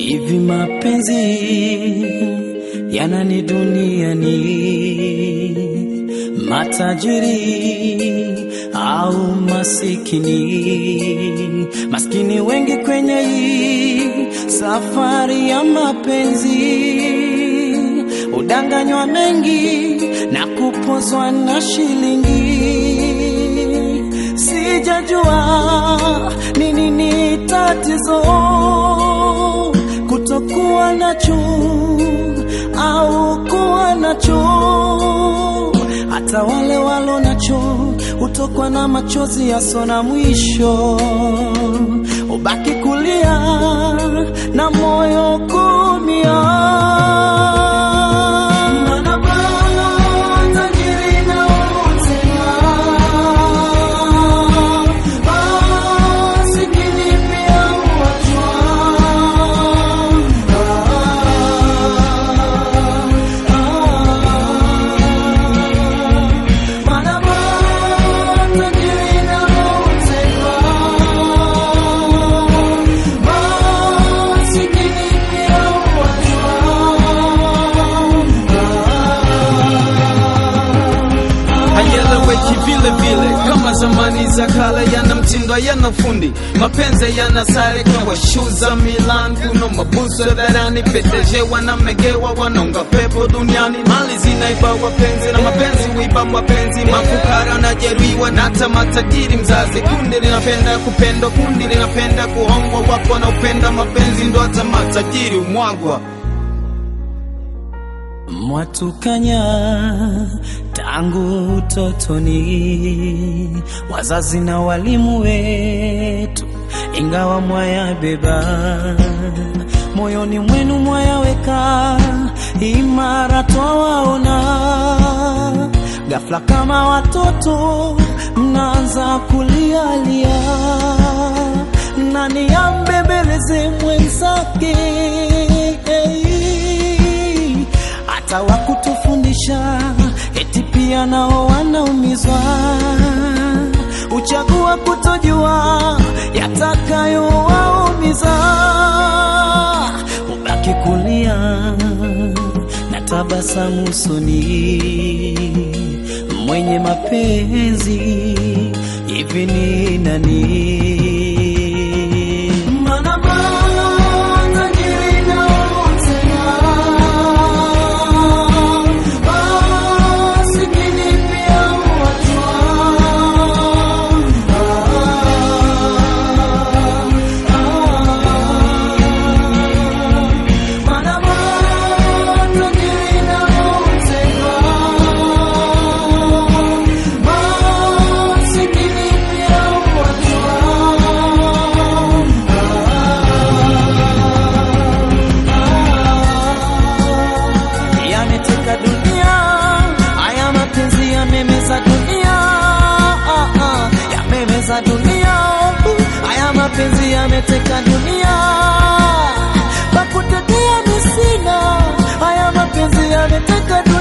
Hivi mapenzi yanani duniani, matajiri au masikini? Maskini wengi kwenye hii safari ya mapenzi, udanganywa mengi na kupozwa na shilingi. Sijajua nini ni tatizo kutokuwa nacho au kuwa nacho. Hata wale walo nacho hutokwa na machozi yaso na mwisho, ubaki kulia na moyo kumia. Maana bado tajiri na wote masikini pia huachwa. Maana bado tajiri na wote masikini pia hayeleweki vile vile kama zamani za kale, yana mtindo yana fundi, mapenzi yana sare kwa shu za Milan, kuno mabuso dharani, peteje wanamegewa, wanaunga pepo duniani, mali zinaiba wapenzi na mapenzi huiba mapenzi, mafukara na jeruhiwa na hata matajiri mzazi. Kundi linapenda kupendwa, kundi linapenda kuhongwa, wapo wanaopenda mapenzi, ndo hata matajiri umwagwa. Mwatukanya tangu utotoni, wazazi na walimu wetu, ingawa mwayabeba moyoni mwenu, mwayaweka imara, twawaona ghafla kama watoto mnaanza kulialia, nani ambembeleze mwenzake hata wakutufundisha eti pia nao wanaumizwa, uchagua kutojua yatakayowaumiza, ubaki kulia na tabasamu usoni, mwenye mapenzi hivi ni nani? Maana matajiri na wote masikini pia huachwa. Maana matajiri na wote masikini pia huachwa. Yameteka dunia, haya mapenzi yamemeza dunia, ah, ah, yamemeza dunia, haya mapenzi yameteka dunia, pakutetea misina, haya mapenzi yameteka dunia.